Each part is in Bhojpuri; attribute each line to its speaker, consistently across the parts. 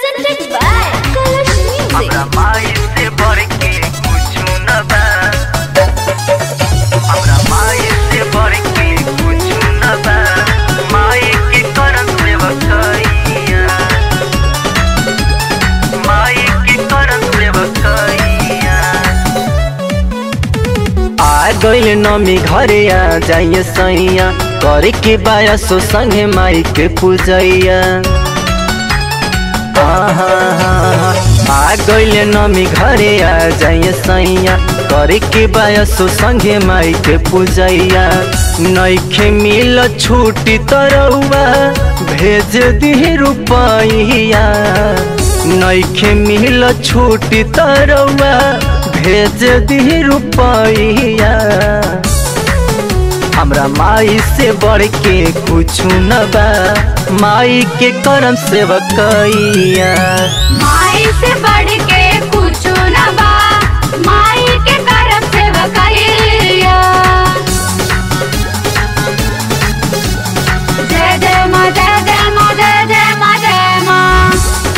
Speaker 1: presented by Kalash Music.
Speaker 2: हमरा माई से बढ़ के कुछु न बा हमरा माई से बढ़ के कुछु न बा माई के करम सेवकैया माई के करम सेवकैया
Speaker 3: आ गइल नमी घरे आ जाइए सैया करे के बाया सो संगे माई के पूजैया आ गइल नमी घरे आ जाइए सैया करे के बाया सो संगे माई के पूजैया नइखे मिल छूटी तरौआ भेज दी रुपैया नइखे मिल छूटी तरौआ भेज दी रुपैया हमरा माई से बढ़ के कुछु न बा माई के करम सेवकैया
Speaker 1: माई से बढ़ के कुछ न बा माई के करम सेवकैया जय जय माँ जय जय माँ जय जय माँ जय माँ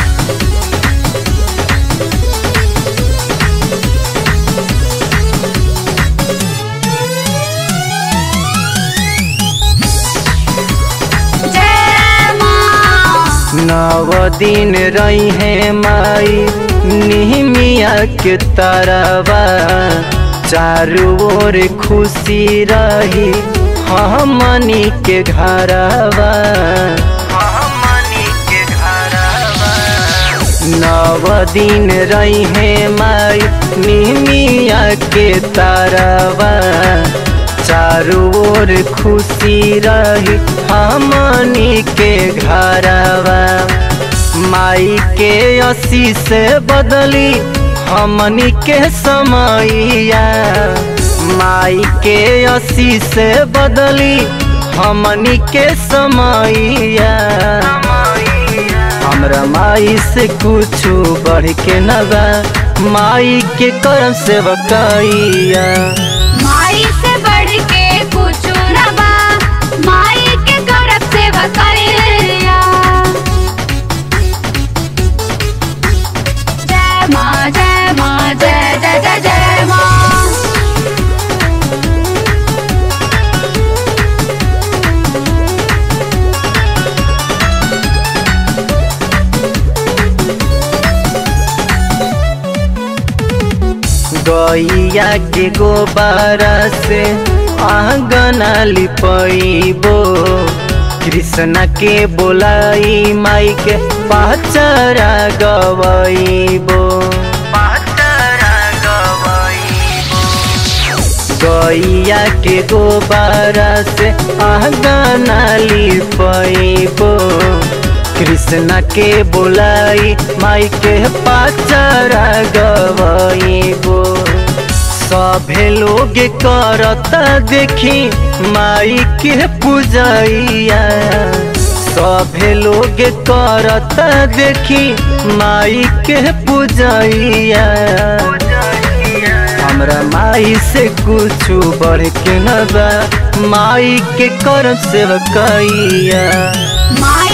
Speaker 1: जय माँ
Speaker 3: नव दिन रही है माई निहमिया के तरवा चारू ओर खुशी रही हमनी के घरवा
Speaker 2: हमनी के घरवा
Speaker 3: नव दिन रही है माई निहमिया के तरवा चारू ओर खुशी रही हमनी के घरवा माई के असी से बदली हमनी के समैया माई के असी से बदली हमनी के समैया हमरा माई से कुछु बढ़ के न बा माई के करम सेवकैया
Speaker 1: माई से बढ़ के कुछ न बा माई के करम सेवकैया जय माँ जय माँ जय जय जय जय माँ
Speaker 3: गैया के गोबारा से आंगना लिपैबो कृष्ण के बोलाई माई के पाचरा गवैबो
Speaker 2: पातरा गवैबो
Speaker 3: गैया के गोबारा से आंगना लिपैबो कृष्ण के बोलाई माई के पाचरा गवैबो सभे लोग करता देखी माई के पूजैया सभे लोग करता देखी माई के पूजैया हमरा माई से कुछु बढ़ के न बा माई के करम सेवकैया
Speaker 1: माई